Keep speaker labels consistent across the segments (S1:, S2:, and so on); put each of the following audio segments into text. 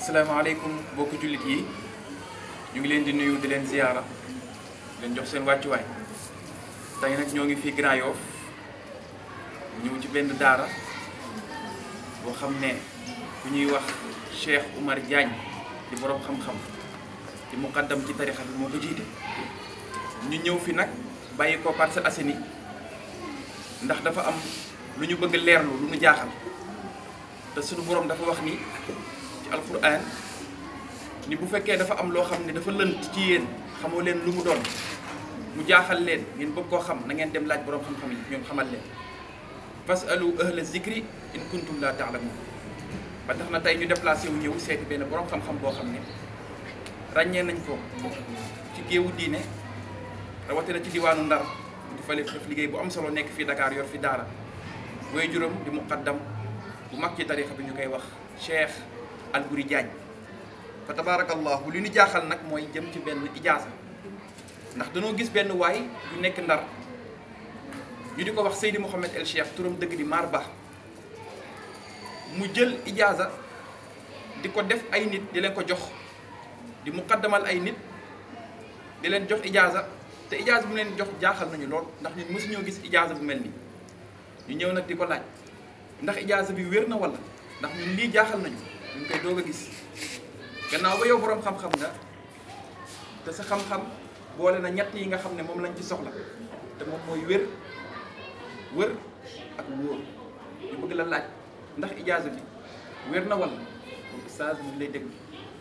S1: asalaamaaleykum mbokki jullit yi ñu ngi leen di nuyu di leen ziyaara di leen jox seen wàccuwaay tey nag ñoo ngi fii Grand Yoff ñëw ci benn daara boo xam ne ku ñuy wax Cheikh Oumar Diagne di borom xam-xam di muqaddam ci tarixa bi moo ko jiite ñu ñëw fi nag bàyyi ko Parcelles Assainies ndax dafa am lu ñu bëgg leerlu lu ñu jaaxal te suñu borom dafa wax ni ci alquran ni bu fekkee dafa am loo xam ne dafa lënt ci yéen xamoo leen lu mu doon mu jaaxal leen ngeen bëgg koo xam na ngeen dem laaj borom xam-xam yi ñoom xamal leen fasalu ahla zikri in kuntum la taalamun ba tax na tey ñu déplacé wu ñëw seeti benn borom xam-xam boo xam ne ràññee nañ ko ci géewu diine rawatina ci diwaanu Ndar di fale def liggéey bu am solo nekk fii Dakar yor fi daara way juróom di muqaddam bu mag ci tarixa bi ñu koy wax Cheikh Albouri Diagne fa tabarakallahu li ñu jaaxal nag mooy jëm ci benn ijaasa ndax dañoo gis benn waay yu nekk Ndar ñu di ko wax Seydi Mouhamed El Cheikh turam dëgg di Mar Ba mu jël ijaasa di ko def ay nit di leen ko jox di muqaddamal ay nit di leen jox ijaasa te ijaasa bu leen jox jaaxal nañu lool ndax ñun mësuñoo gis ijaasa bu mel nii ñu ñëw nag di ko laaj ndax ijaasa bi wér na wala ndax ñun lii jaaxal nañu ñu koy doog a gis gannaaw ba yow boroom xam-xam nga te sa xam-xam boole na ñett yi nga xam ne moom lañ ci soxla te moom mooy wér wër ak wóor ñu bëgg la laaj ndax ijaasa bi wér na wala kon ustaaz ñu lay déglu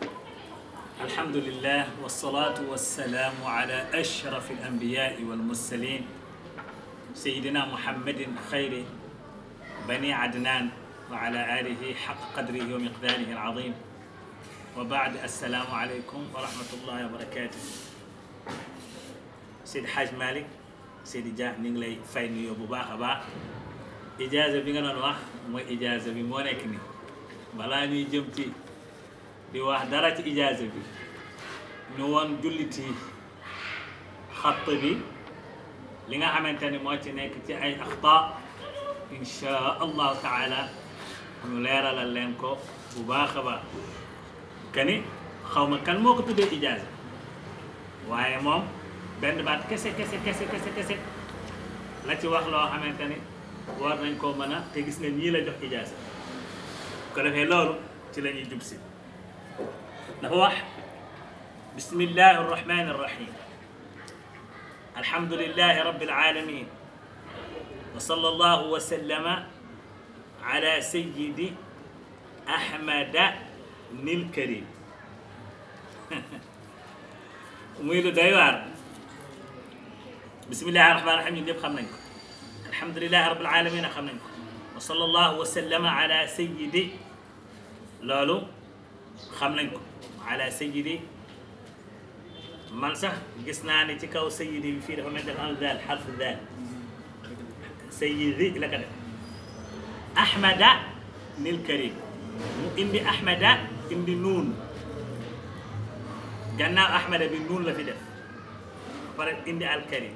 S2: الحمد لله والصلاة والسلام على أشرف الأنبياء والمرسلين سيدنا محمد خير بني عدنان وعلى آله حق قدره ومقداره العظيم وبعد السلام عليكم ورحمة الله وبركاته سيد حاج مالك سيد جاه نيغلي فاي نيو بو باخا با إجازة بيغا نون واخ موي إجازة بي مو نيك ني بلا ñuy jëm ci di wax dara ci ijaaza bi ñu woon julliti xatt bi li nga xamante ni moo ci nekk ci ay axta insha allahu taala ñu leeralal leen ko bu baax a baax kani xaw ma kan moo ko tuddee ijaaza waaye moom benn baat kese kese kese kese kese la ci wax loo xamante ni war nañ koo mën a te gis nga ñii la jox ijaaza ko defee loolu ci la ñuy jub si dafa wax bismillahi arrahmani arrahim alhamdulillahi rabbil alamin wa sallallahu wa sallama ala sayyidi ahmada nil karim muy lu doy waar bismillahi arrahmani arrahim ñun ñëpp xam nañ ko alhamdulillahi rabbil alamin xam nañ ko wa sallallahu wa sallama ala sayyidi loolu xam nañ ko ala sayidi man sax gis naa ne ci kaw sayidi bi fii dafa mel dafa am daal xarfu daal sayidi la ko def ahmada nil karim mu indi ahmada indi nuun gannaaw ahmada bi nuun la fi def pare indi al karim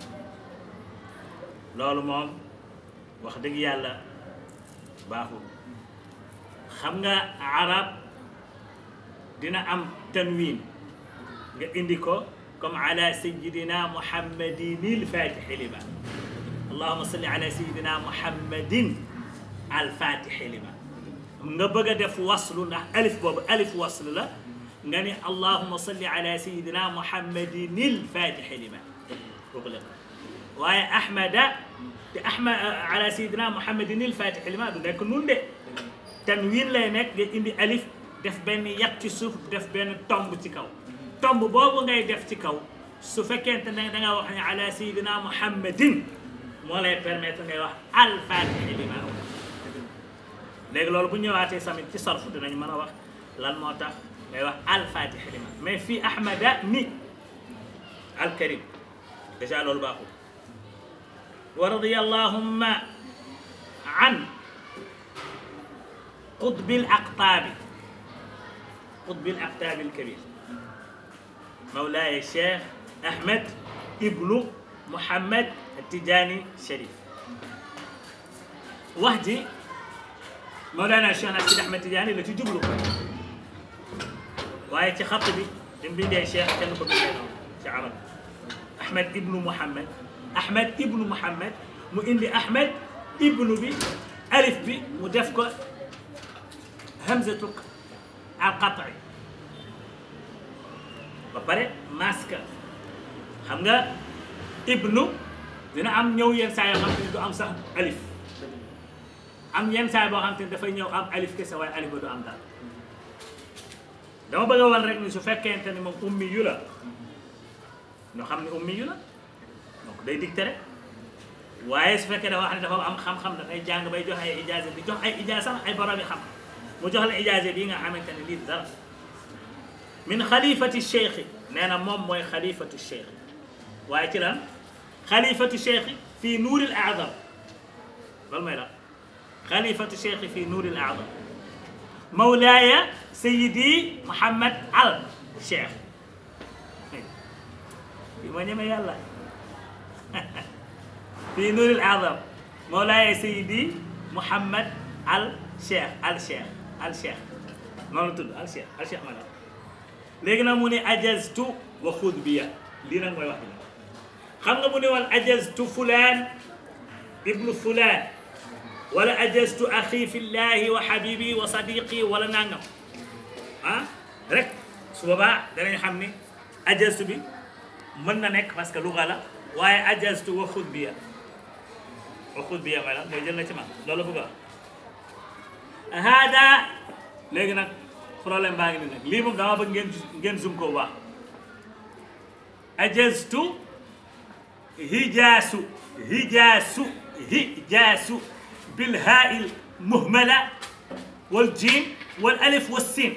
S2: loolu moom wax dëgg yàlla baaxul xam nga arab dina am tanwin nga indi ko comme ala sayidina muhammadin alfatixi lima allahuma salli ala sayidina muhammadin alfatixi lima nga bëgg a def waslu ndax alif boobu alif waslu la nga ni allahuma salli ala sayidina muhammadin alfatixi lima kooku la waaye ahmada te ahmad ala sayidina muhammadin alfatixi lima du nekk nun de tanwin lay nekk nga indi alif def benn yat ci suuf def benn tomb ci kaw tomb boobu ngay def ci kaw su fekkente ne da nga wax ne ala sayidina muhammadin moo lay permettre ngay wax alfatixi lima léegi loolu bu ñëwaatee samit ci sarfu dinañ mën a wax lan moo tax ngay wax alfatixi lima mais fii ahmada ni alkarim dèjà loolu baaxul wa radiya allahumma an qutbil aqtaabi قطب الأقطاب الكبير مولاي الشيخ أحمد ابن محمد التجاني الشريف وحدي مولانا الشيخ أحمد أحمد التجاني التي جبلوا waaye ci xatt bi di mu bindee cheikh kenn ko bindee noonu ci arab ahmed ibnu muhammad ahmed ibnu muhammad mu indi ahmed ibnu bi alif bi mu def ko hamzatu al qat'i ba pare maska xam nga ibnu dina am ñëw yenn saa yoo xam te ne du am sax alif am yenn saa boo xam te ne dafay ñëw am alif kese waaye alif ba du am daal dama bëgg a wan rek ni su fekkente ni moom ummi yu la ñoo xam ne ummi yu la donc day dicté rek waaye su fekkee dafa wax ne dafa am xam-xam dafay jàng bay jox ay ijaaze di jox ay ijaaze sax ay borom yi xam mu jox la ijaaze bii nga xamante ne lii dara min xalifati cheikh nee na moom mooy xalifatu cheikh waaye ci lan xalifatu cheikh fii nuuril aadam loolu mooy la xalifatu cheikh fii nuuril aadam mawlaaya sayidi Mouhamed al cheikh fii ma ñeme yàlla fii nuuril aadam mawlaaya sayidi Mouhamed al cheikh al cheikh al cheikh noonu la tudd al cheikh al cheikh ma la léegi nag mu ne ajaztu wa xud biya lii nag mooy wax bi xam nga mu ne woon ajaztu fulaan ibnu fulaan wala ajaztu axi fillahi wa habibi wa sadiqi wala nangam ah rek su boobaa danañ xam ni ajaztu bi mën na nekk parce que luga la waaye ajaztu wa xud biya wa xud biya mooy lan mooy jël na ci man loolu bëgg a hada léegi nag problème baa ngi ni nag lii moom dama bëgg ngeen ngeen zoom ko wax ajaztu hijaasu hijaasu hijaasu bilhaai muhmala wal jiim wal alif wal siin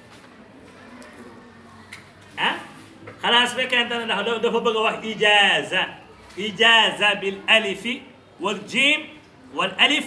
S2: ah xalaas fekkente ne ndax dafa bëgg a wax ijaaza ijaaza bil alifi wal jiim wal alif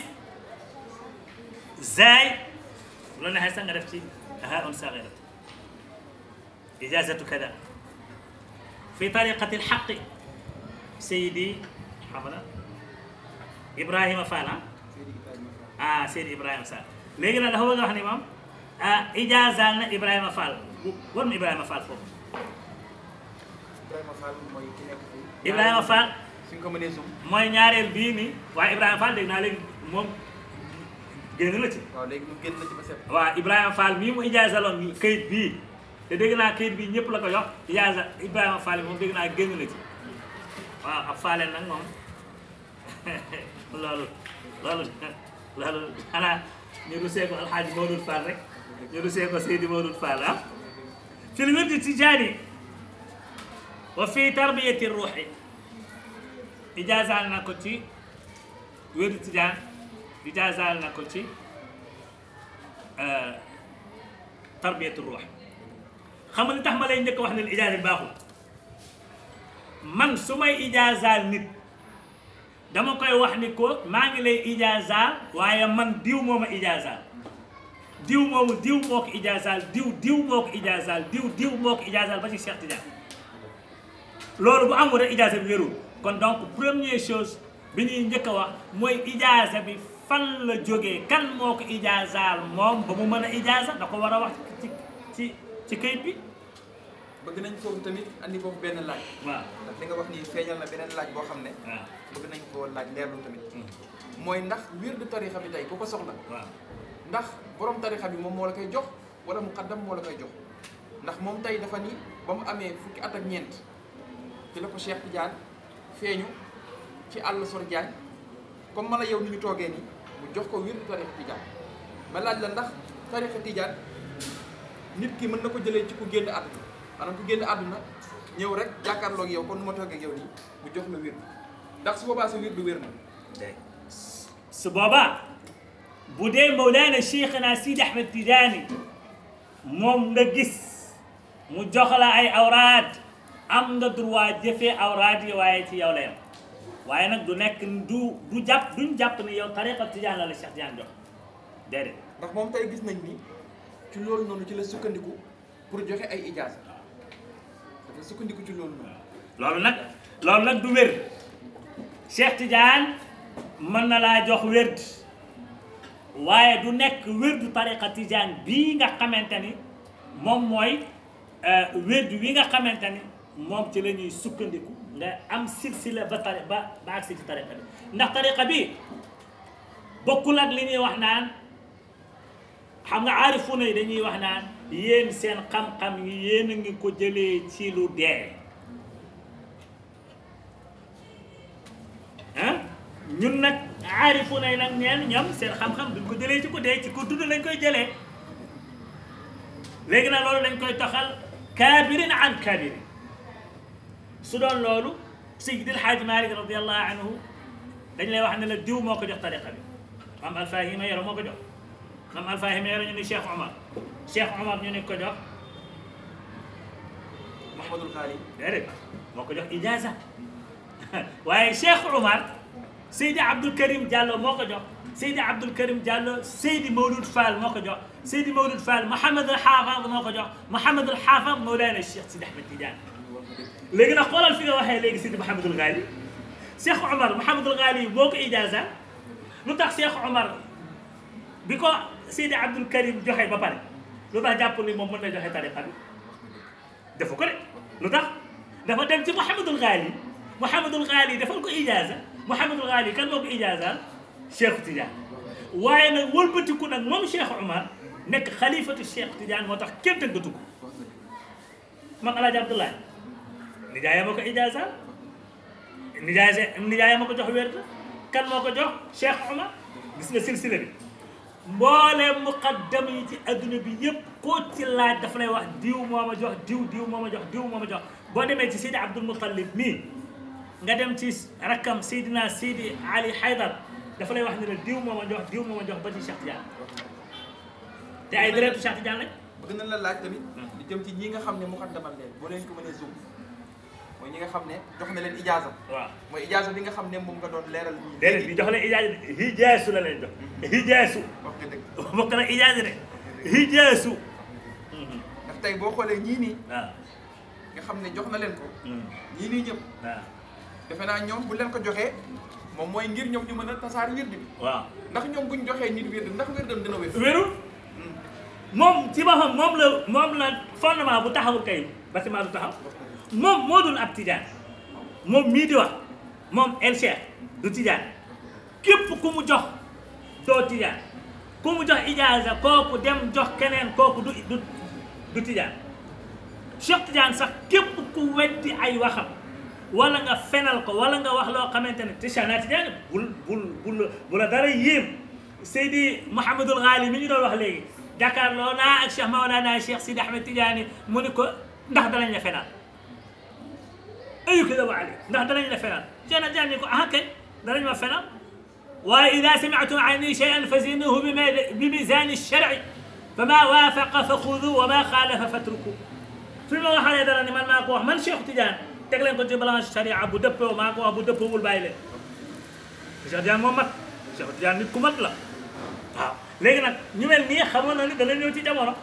S2: zaay bu la neexee sax nga def ci هاء صغيرة إجازة كذا في طريقة الحق سيدي حمد إبراهيم فانا آه سيدي إبراهيم فال léegi nag dafa bëgg a wax ni moom ah ijaazal na Ibrahima Fall war na Ibrahima Fall foofu.
S1: Ibrahima Fall mooy ki nekk fii.
S2: Ibrahima Fall
S1: suñ ko mënee sum.
S2: mooy ñaareel bii nii waaye Ibrahima Fall dégg naa léegi moom génn la ci.
S1: waaw léegi mu génn na ci ba set.
S2: waaw Ibrahima Fall mii mu ijaazaloon kayit bii te dégg naa kayit bii ñëpp la ko jox ijaaza Ibrahima Fall moom dégg naa génn na ci waaw ab Falleen nag moom loolu loolu loolu xanaa ñu rusee ko Alxaaji Mawlud Fall rek ñu rusee ko Seydi Mawlud Fall ah fi l wirdi tijaani wa fi tarbiyati ruuxi ijaazal na ko ci wirdi tijaan ijaazal na ko ci tarbiyatu ruux xam nga li tax ma lay njëkk wax ne ijaaza bi baaxul man su may ijaazaal nit dama koy wax ni ko maa ngi lay ijaazaal waaye man diw moo ma ijaazaal diw moomu diw moo ko ijaazaal diw diw moo ko ijaazaal diw diw moo ko ijaazaal ba ci Cheikh Tidiane loolu bu amul rek ijaaza bi wérul kon donc première chose bi ñuy njëkk a wax mooy ijaaza bi fan la jógee kan moo ko ijaazaal moom ba mu mën a ijaaza da ko war a wax ci ci ci kayit bi
S1: bëgg nañ foofu tamit andi foofu benn laaj.
S2: waaw
S1: ndax li nga wax nii feeñal na beneen laaj boo xam ne.
S2: waaw
S1: bëgg nañ koo laaj leerlu tamit. mooy ndax wirdu tarixa bi tey ku ko soxla.
S2: waaw
S1: ndax borom tarixa bi moom moo la koy jox wala muqaddam moo la koy jox ndax moom tey dafa ni ba mu amee fukki at ak ñeent ci la ko Cheikh Tidiane feeñu ci àll sor Diagne comme man a yow ni ñu toogee nii mu jox ko wirdu tarixa Tidiane ma laaj la ndax tarixa Tidiane nit ki mën na ko jëlee ci ku génn àdduna maanaam ku génn àdduna ñëw rek jàkkaarloog yow kon nu ma toogee ak yow nii mu jox la wirdu ndax su boobaa sa wirdu wér na
S2: dégg su boobaa bu dee Mawlana Cheikhna Sidi Ahmed Tidiane moom nga gis mu jox la ay awraad am nga droit jëfee awraad yi waaye ci yow la yam waaye nag du nekk du du jàpp duñ jàpp ni yow tariqa Tidiane la la Cheikh Tidiane jox déedéet
S1: ndax moom tey gis nañ ni ci loolu noonu ci la sukkandiku pour joxe ay ijaasa dafa sukkandiku ci loolu noonu
S2: loolu nag loolu nag du wér Cheikh Tidiane mën na laa jox wérd waaye du nekk wérdu tariqa Tidiane bii nga xamante ni moom mooy wérdu wi nga xamante ni moom ci la ñuy sukkandiku nga am silsila ba tari ba ba agsi ci tariqa bi ndax tariqa bi bokkul ak li ñuy wax naan xam nga aarifuna yi dañuy wax naan yéen seen xam-xam yi yéen a ngi ko jëlee ci lu dee ah ñun nag aarifuna yi nag neen ñoom seen xam-xam duñ ko jëlee ci ko dee ci ko dund lañ koy jëlee léegi nag loolu dañ koy toxal kaabirin an kaabirin su doon loolu Seydi El Hadji Malick radiallahu anhu dañ lay wax ne la diw moo ko jox tariqa bi maam Alfahima Yoro moo ko jox maam Alfahima Yoro ñu ni Cheikh Omar Cheikh Omar ñu ni ko jox
S1: Mouhamadul Xaali
S2: déedéet moo ko jox ijaza waaye Cheikh Omar Seydi Abdoul Karim Diallo moo ko jox Seydi Abdoul Karim Diallo Seydi Mawlud Fall moo ko jox Seydi Mawlud Fall Mouhamad al Xaafad moo ko jox Mouhamad al Xaafad Mawlana Cheikh Sidi Ahmed Tidiane léegi nag xoolal fi nga waxee léegi Seydi Mouhamadul Ghali Cheikh Omar Mouhamadul Ghali boo ko ijaza lu tax Cheikh Omar bi ko Seydi Abdoul Karim joxe ba pare lu tax jàpp ni moom mën na joxe tariqa bi defu ko de lu tax dafa dem ci Mouhamadul Ghali Mouhamadul Ghali defal ko ijaza Mouhamadul Ghali kan moo ko ijaza Cheikh Tidiane waaye nag wëlbatiku nag moom Cheikh Omar nekk xalifatu Cheikh Tidiane moo tax kenn tëggatu ko man El Hadj Abdoulaye nijaayam moo ko ijaza nijaay nijaayam moo ko jox wér kan moo ko jox Cheikh Omar gis nga silsila bi mbooleem muqaddam yi ci adduna bi yëpp koo ci laaj dafa lay wax diw moo ma jox diw diw moo ma jox diw moo ma jox boo demee ci Seydi Abdul Muttalib mii nga dem ci rakkam Seydina Seydi Ali Haydar dafa lay wax ne la diw moo ma jox diw moo ma jox ba ci Cheikh Tidiane te ay deretu Cheikh Tidiane lañ
S1: bëgg nañ la laaj tamit di jëm ci ñi nga xam ne muqaddamal leen boo leen ko mënee zoom mooy ñi nga xam ne jox na leen ijaasa
S2: waaw
S1: mooy ijaasa bi nga xam ne moom nga doon leeral ñi
S2: déedéet bi jox leen ijaaza hijaasu la leen jox hijaasu
S1: wax nga dëgg
S2: bokk na ijaaza de hijaasu
S1: ndax tey boo xoolee ñii nii
S2: waaw
S1: nga xam ne jox na leen ko ñii nii ñëpp
S2: waaw
S1: defe naa ñoom bu leen ko joxee moom mooy ngir ñoom ñu mën a tasaar wird bi
S2: waaw
S1: ndax ñoom buñ joxee nit wird ndax wirdam dina wér
S2: wérul moom ci boppam moom la moom la fondement bu taxawul kay bâtiment du taxaw moom moo dul ab tijaan moom mii di wax moom el cheikh du tijaan képp ku mu jox doo tijaan ku mu jox ijaaza kooku dem jox keneen kooku du du du tijaan cheikh tijaan sax képp ku weddi ay waxam wala nga fenal ko wala nga wax loo xamante ne tijaan tijaan bul bul bul bu la dara yéem Seydi Mouhamadul Ghali mi ñu doon wax léegi jàkkaarloo naa ak Cheikh Maolana Cheikh Sidi Ahmed Tidiane mu ni ko ndax danañ la fenal ayu kida wa ali ndax danañ la fenal Cheikh Tidiane ni ko ah kay danañ ma fenal waaye ida sami'tum anni shay'an fazinuhu bi mizani shar'i fama waafaqa fa xudu wa ma xaalafa fatruku fi ma waxalee dara ni man maa ko wax man Cheikh Tidiane teg leen ko ci balance sharia bu dëppoo maa ko wax bu dëppoowul bàyyi leen Cheikh Tidiane moom mat Cheikh Tidiane nit ku mat la waaw léegi nag ñu mel nii xamoon na ni dana ñëw ci jamono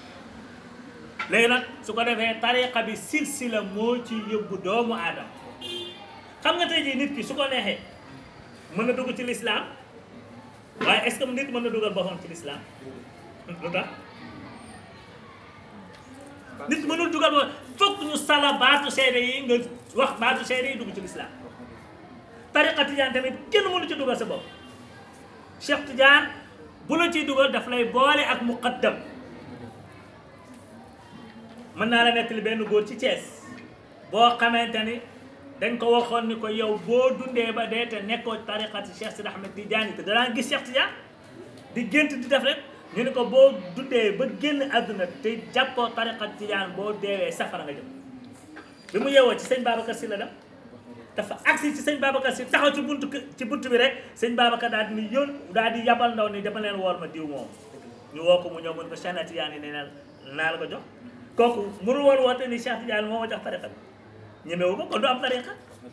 S2: léegi nag su ko defee tariqa bi silsila moo ci yóbbu doomu aadama xam nga tey jii nit ki su ko neexee mën na dugg ci lislaam waaye est-ce que nit mën na dugal boppam ci lislaam lu tax nit mënul dugal boppam fokk ñu sala baatu seede yi nga wax baatu seede yi dugg ci lislaam tariqa tijaan tamit kenn mënu ci dugal sa bopp Cheikh Tidiane bu la ciy dugal daf lay boole ak muqaddam mën naa la nettali benn góor ci Thiès boo xamante ni dañ ko waxoon ni ko yow boo dundee ba dee te nekkoo tariqati Cheikh Sidi Ahmed Tidiane te danaa gis Cheikh Tidiane di gént di def rek ñu ne ko boo dundee ba génn àdduna te jàppoo tariqati Tidiane boo deewee safara nga jëm bi mu yeewoo ci sëñ Babacar Sy la dem dafa agsi ci sëñ Babacar si taxaw ci buntu ci buntu bi rek sëñ Babacar daal di ni yón daal di yabal ndaw ni dama leen wool ma diw moom ñu woo ko mu ñëw mun ko Cheikh Tidiane yi ne na naa la ko jox kooku mënu woon woote ni Cheikh Tidiane moo ma jox tariqa bi ñemewu ko kon du am tariqa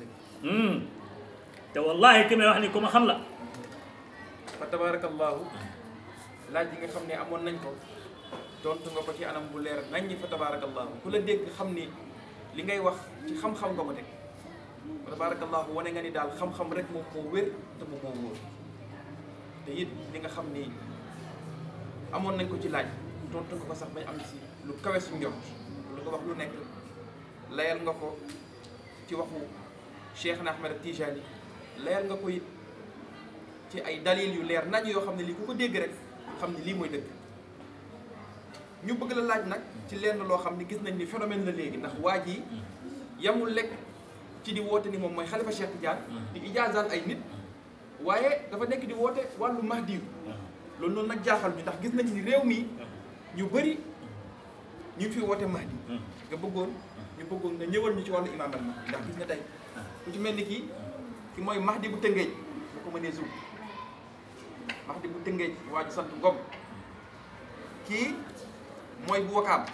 S2: te wallahi ki may wax ni ku ma xam la
S1: fa tabarakallahu laaj yi nga xam ne amoon nañ ko tontu nga ko ci anam bu leer nañ ñi fa tabarakallahu ku la dégg xam ni li ngay wax ci xam-xam nga ko teg fa tabarakallahu wane nga ni daal xam-xam rek moom moo wér te moom moo wóor te it li nga xam ni amoon nañ ko ci laaj tontu nga ko sax bañ am si lu kawe suñ njort lu nga wax lu nekk layal nga ko ci waxu Cheikh na Ahmed Tijani layal nga ko it ci ay dalil yu leer nañ yoo xam ne lii ku ko dégg rek xam ne lii mooy dëgg ñu bëgg la laaj nag ci lenn loo xam ne gis nañ ni phénomène la léegi ndax waa ji yamul lekk ci di woote ni moom mooy xalifa Cheikh Tidiane di ijaazaal ay nit waaye dafa nekk di woote wàllu mahdi loolu noonu nag jaaxal ñu ndax gis nañ ni réew mi ñu bëri ñu ngi fi woote mahdi nga bëggoon ñu bëggoon nga ñëwal ñu ci wàllu imaamal mahdi ndax gis nga tey ku ci mel ni kii ki mooy mahdi bu tëngeej bu ko mënee zoom mahdi bu tëngeej waa ji sant Ngom kii mooy bu wakaam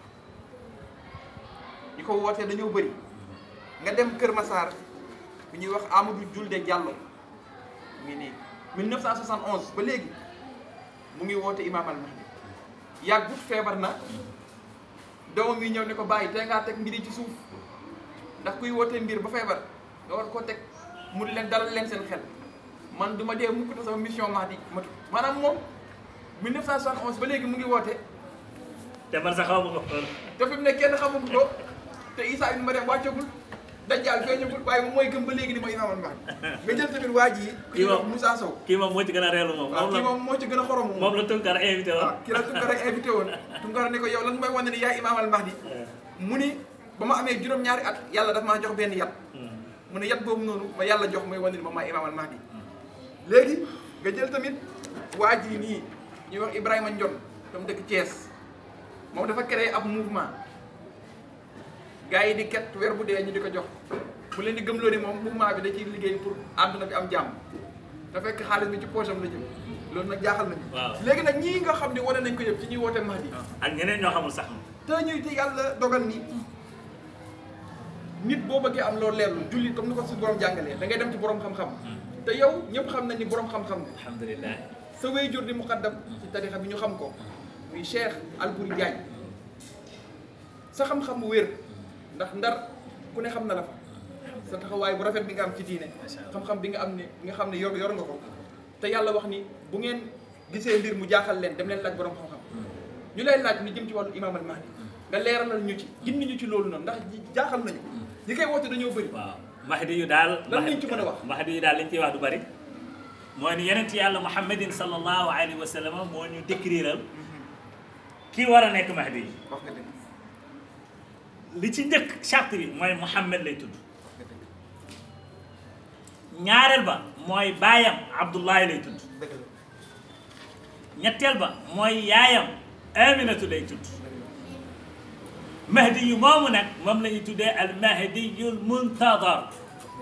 S1: ñi ko wootee dañoo bëri nga dem Kër Massar bu ñuy wax Amadou Julde Diallo mu ngi nii 1971 ba léegi mu ngi woote Imam al Mahdi yàggut feebar na doomam yi ñëw ne ko bàyyi te ngaa teg mbir yi ci suuf ndax kuy wootee mbir ba feebar nga war koo teg mu di leen dalal leen seen xel man du ma dee mukk te sama mission Mahdi matu maanaam moom 1971 ba léegi mu ngi woote
S2: te man sax xaw ma ko
S1: te fi mu ne kenn xamagu ko te Issa ibn Mariam wàccagul Dajjal feeñagul waaye moom mooy gëm ba léegi ni mooy Imam al Mahdi nga jël tamit waa ji
S2: Kii
S1: ku ñuy wax
S2: moom-
S1: Moussa Sow
S2: kii moom moo ci gën a reelu moom
S1: waaw
S2: moom
S1: kii
S2: la
S1: moom moo ci gën a xorom moom
S2: moom la Tunkar invité woon
S1: waaw kii la Tunkara invité woon Tunkara ne ko yow lan mooy wane ni yaay Imam al Mahdi mu ni ba ma amee juróom-ñaari at yàlla daf maa jox benn yat mu ne yat boobu noonu ma yàlla jox mooy wane ni moom maay Imam al Mahdi léegi nga jël tamit waa ji nii ñuy wax Ibrahima Ndion tam dëkk Thiès moom dafa créé ab mouvement gars yi di ket weer bu dee ñu di ko jox mu leen di gëmloo ni moom mouvement bi da ciy liggéey pour àdduna bi am jàmm da fekk xaalis bi ci poche am la jëm loolu nag jaaxal nañu
S2: Waaw.
S1: léegi nag ñii nga xam ne wane nañ ko yëpp ci ñuy woote Mahdi
S2: ak ñeneen ñoo xamul sax
S1: te ñuy te yàlla dogal ni nit boo bëggee am loolu leerlu julli comme ni ko suñu borom jàngalee da ngay dem ci borom xam-xam te yow ñëpp xam nañ ni borom xam-xam nga
S2: alhamdulilah
S1: sa wéyjur di muqaddam ci tarixa bi ñu xam ko muy Cheikh Albouri Diagne sa xam-xam bu wér ndax ndar ku ne xam na la fa sa taxawaay bu rafet bi nga am ci diine xam-xam bi nga am ne bi nga xam ne yor yor nga ko te yàlla wax ni bu ngeen gisee mbir mu jaaxal leen dem leen laaj borom xam-xam ñu lay laaj ni jëm ci wàllu imam al mahdi nga leeralal ñu ci gindi ñu ci loolu noonu ndax ji- jaaxal nañu ñi koy woote dañoo bëri
S2: waaw mahdi yu daal
S1: Lan lañ ci mën a wax?
S2: mahdi yu daal liñ ciy wax du bari mooy ni yonent yàlla muhammadin sallallahu alayhi wa sallam moo ñu décriral kii war a nekk mahdi yi
S1: wax nga dëgg
S2: li ci njëkk charte bi mooy muhammad lay tudd
S1: wax nga dëgg
S2: ñaareel ba mooy baayam abdullahi lay tudd
S1: dëgg la
S2: ñetteel ba mooy yaayam aminatu lay tudd mahdi yu moomu nag moom la ñuy tuddee al mahdiyul muntadar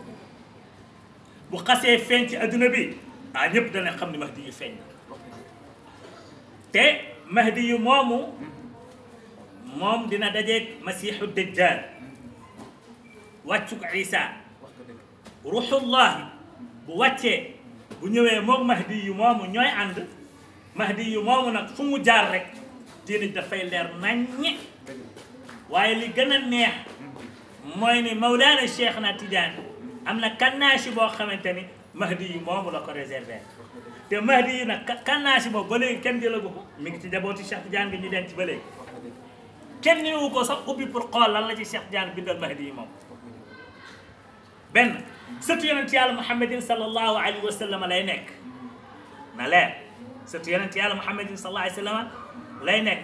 S2: bu xasee feeñ ci adduna bi ah ñëpp dana xam ni mahdi yu feeñ na
S1: wax nga dëgg
S2: te mahdi yu moomu moom dina dajeeg masiixu dajjal wàccuk isa
S1: wax nga dëgg
S2: ruxullahi bu wàccee bu ñëwee moom mahdi yu moomu ñooy ànd mahdi yu moomu nag fu mu jaar rek diine dafay leer naññe
S1: dëgg la
S2: waaye li gën a neex mooy ni Mawlaana Cheikh na Tidiane am na kannaasi boo xamante ni mahdi yu moomu la ko réserver te mahdi yu nag ka- kannaasi boobu ba léegi kenn jëlagu ko mi ngi ci njabooti Cheikh Tidiane gi ñu denc ba léegi
S1: wax nga dëgg
S2: kenn ñëwu ko sax ubbi pour xool lan la ci Cheikh Tidiane bindal mahdi yi moom
S1: wax nga dëgg
S2: benn sëtu yonent yàlla muhammadin sallallahu alayhi wa sallam lay nekk na leer sëtu yonent yàlla muhammadin sallallahu alayhi wa sallam lay nekk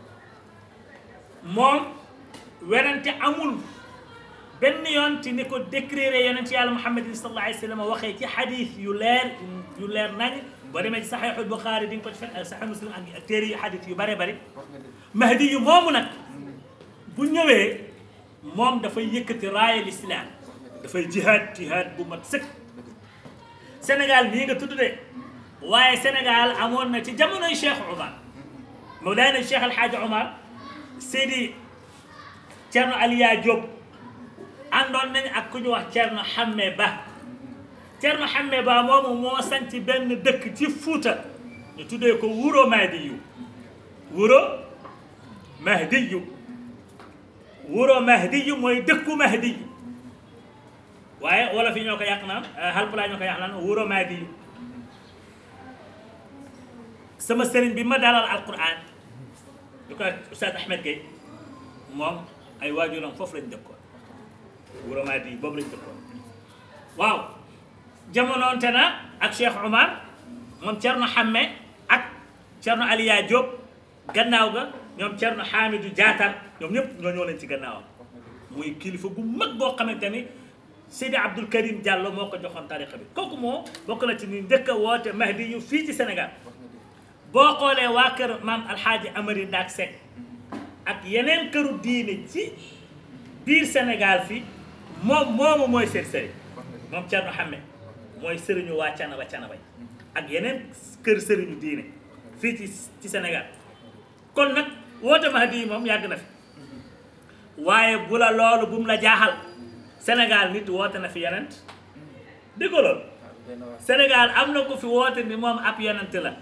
S2: moom werante amul benn yoon ci ni ko décrire yonent yàlla muhammadin sallallahu alayhi wa sallam waxee ci xadis yu leer yu leer nañ boo demee ci saxiixul buxaari di nga ko ci fekk ak saxiix muslim ak téere yu xadis yu bare bari
S1: wax nga dëgg
S2: mahdi yu moomu nag bu ñëwee moom dafay yëkkati raaya lislaam dafay jihaad jihaad bu mat sëkk Sénégal nii nga tudd de waaye Sénégal amoon na ci jamonoy Cheikh Omar Mawlaana Cheikh El Hadj Omar Seydi Thierno Aliya Diop àndoon nañ ak ku ñu wax Thierno Hamme Ba Thierno Hamme Ba moomu moo sanc benn dëkk ci Fuuta ñu tuddee ko Wuro Mahdiyu Wuro Mahdiyu Wuro Mahdiyu mooy dëkku Mahdiyu waaye wala fi ñoo ko yàq naan Haalpulaar ñoo ko yàq naan Wuro Mahdiyu sama sëriñ bi ma dalal alquran ñu koy Oustaz Ahmed Gueye moom ay waajuram foofu lañ dëkkoon Wuro Madi boobu lañ dëkkoon waaw jamonoonte na ak Cheikh Omar moom Thierno Hamme ak Thierno Aliya Diop gannaaw ga ñoom Thierno Hamidou Diatar ñoom ñëpp ñoo ñëw leen ci gannaawam muy kilifa gu mag boo xamante ni Seydi Abdoul Karim Diallo moo ko joxoon tariqa bi kooku moo bokk na ci ni njëkk a woote Mahdi yu fii ci Sénégal boo xoolee waa kër maam Alxaaji Amari Ndaak Seck ak yeneen këru diine ci biir Sénégal fii moom moomu mooy seen sëriñ moom Thierno Hamme mooy sëriñu waa Canaba Canaba yi ak yeneen kër sëriñu diine fii ci ci Sénégal kon nag woote Mahdi yi moom yàgg na fi waaye bu la loolu bu mu la jaaxal Sénégal nit woote na fi yonent dégg nga loolu Sénégal am na ko fi woote ni moom ab yonent la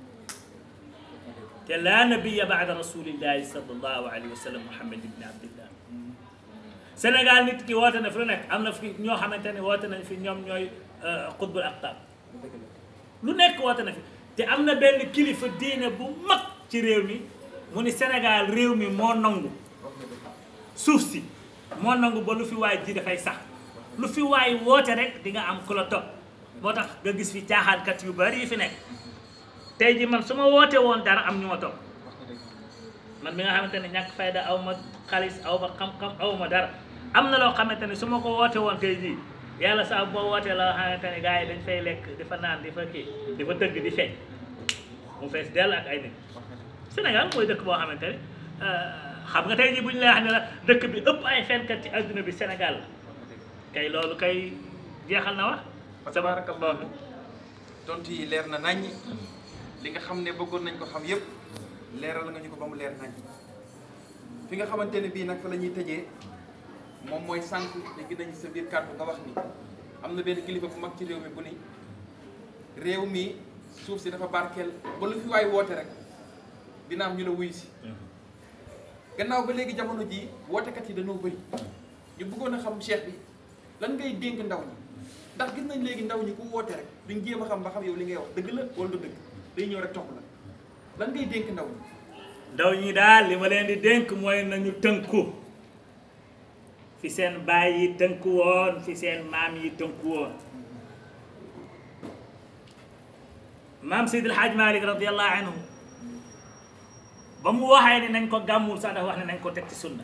S2: te laa nabiya baada rasulillahi sallallahu alayhi wa sallam muhammad ibni abdillah Sénégal nit ki woote na fi lu nekk am na fi ñoo xamante ne woote nañ fi ñoom ñooy xutbul aqtab lu nekk woote na fi te am na benn kilifa diine bu mag ci réew mi mu ni Sénégal réew mi moo nangu suuf si moo nangu ba lu fi waay ji dafay sax lu fi waay woote rek di nga am ku la topp moo tax nga gis fi caaxaankat yu bari yi fi nekk tey ji man su ma woote woon dara am ñu ma topp man mi nga xamante ne ñàkk fayda aw ma xaalis aw ma xam-xam aw ma dara am na loo xamante ne su ma ko woote woon tey jii yàlla saa boo wootee la xamante ne gars yi dañ fay lekk di fa naan di fa kii di fa tëgg di feeñ mu fees dell ak ay nit Sénégal mooy dëkk boo xamante ne xam nga tey jii bu ñu lay wax ne la dëkk bi ëpp ay fenkat ci adduna bi Sénégal la kay loolu kay jeexal na wax
S1: tabarakallahu tontu yi leer na naññi li nga xam ne bëggoon nañ ko xam yépp leeral nga ñu ko ba mu leer nañ fi nga xamante ne bii nag fa la ñuy tëjee moom mooy sànq dégg nañ sa biir kàddu nga wax ni am na benn kilifa bu mag ci réew mi bu ni réew mi suuf si dafa barkeel ba lu fi waay woote rek dina am ñu la wuyu si gannaaw ba léegi jamono ji wootekat yi dañoo bëri ñu bëggoon a xam cheikh bi lan ngay dénk ndaw ñi ndax gis nañ léegi ndaw ñi ku woote rek duñ jéem a xam ba xam yow li ngay wax dëgg la wala du dëgg day ñëw rek topp la lan ngay dénk ndaw ñi
S2: ndaw ñi daal li ma leen di dénk mooy nañu tënku fi seen baay yi tënku woon fi seen maam yi tënku woon maam Seydil Hadj Malick radiallahu anhu ba mu waxee ne nañ ko gàmmul sax dafa wax ne nañ ko teg ci sunna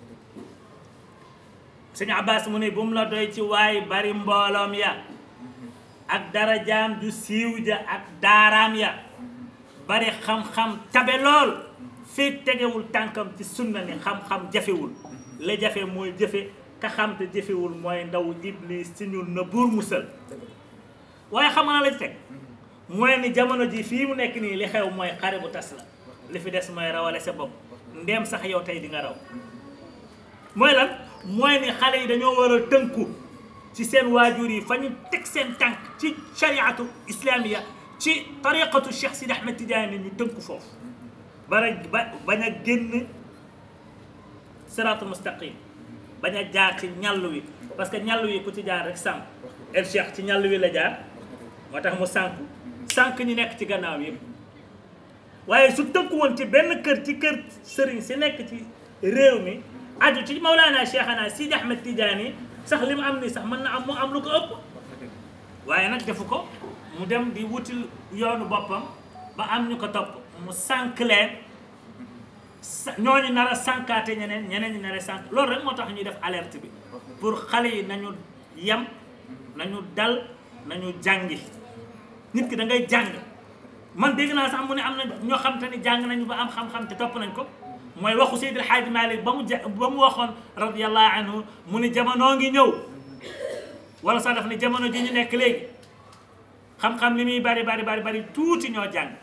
S2: sëñ Abbas mu ne bu mu la doy ci waay bari mbooloom ya ak darajaam ju siiw ja ak daaraam ya bari xam-xam tabe lool fii tegewul tànkam ci sunna ni xam-xam jafewul la jafe mooy jëfe ka xam te jëfewul mooy ndaw iblis ci ñun na buur musal waaye xam nga la ci teg mooy ni jamono ji fii mu nekk nii li xew mooy xare bu tas la li fi des mooy rawale sa bopp ndéem sax yow tey di nga raw mooy lan mooy ni xale yi dañoo war a tënku ci seen waajur yi fa ñu teg seen tànk ci shariatu islamiya ci tariqatu Cheikh Sidi Ahmed Tidiane ñu tënku foofu bara ba bañ a génn siraatul mustaqim bañ a jaar ci ñàll wi parce que ñàll wi ku ci jaar rek sànq el Cheikh ci ñàll wi la jaar moo tax mu sànku sànq ñi nekk ci gannaaw yëpp waaye su tënku woon ci benn kër ci kër sëriñ si nekk ci réew mi aju ci Mawlana Cheikhana Sidi Ahmed Tidiane sax li mu am nii sax mën na am mu am lu ko ëpp waaye nag defu ko mu dem di wutil yoonu boppam ba am ñu ko topp mu sànq leen sa ñooñu nar a sànkaate ñeneen ñeneen ñi nar a sànq loolu rek moo tax ñuy def alerte bi pour xale yi nañu yem nañu dal nañu jàngi nit ki da ngay jàng man dégg naa sax mu ne am na ñoo xam te ni jàng nañu ba am xam-xam te topp nañ ko mooy waxu Seydi El Hadji Malick ba mu ja ba mu waxoon radiyallahu anhu mu ni jamonoo ngi ñëw wala sax daf ni jamono ji ñu nekk léegi xam-xam li muy bari bari bari bari tuuti ñoo jàng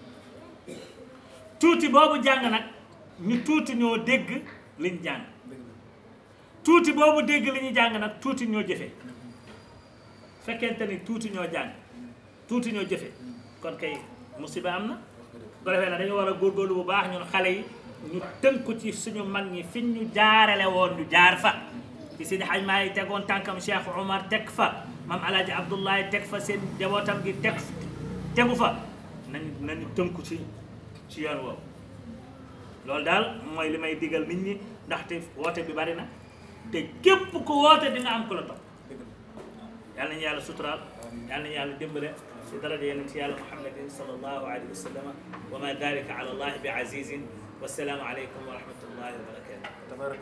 S2: tuuti boobu jàng nag ñu tuuti ñoo dégg liñ jàng tuuti boobu dégg li ñu jàng nag tuuti ñoo jëfe fekkente ni tuuti ñoo jàng tuuti ñoo jëfe kon kay musiba am na ko defee nag dañu war a góorgóorlu bu baax ñun xale yi ñu tënku ci suñu mag ñi fi ñu jaarale woon ñu jaar fa fi Sidi Hadj maa yi tegoon tànkam Cheikh Omar teg fa mam alaaji Abdoulaye teg fa seen jabootam gi teg tegu fa nañ nañu tënku ci ci yoon woowu loolu daal mooy li may digal nit ñi ndaxte woote bi bari na te képp ku woote dina am ku la topp yal nañu yàlla suturaal yal nañu yàlla dimbale ci daraja yonent yàlla muhammadin sallallahu alayhi wa sallam wa ma dalika ala allahi bi azizin wasalaamu aleykum wa rahmatullahi wa barakatuh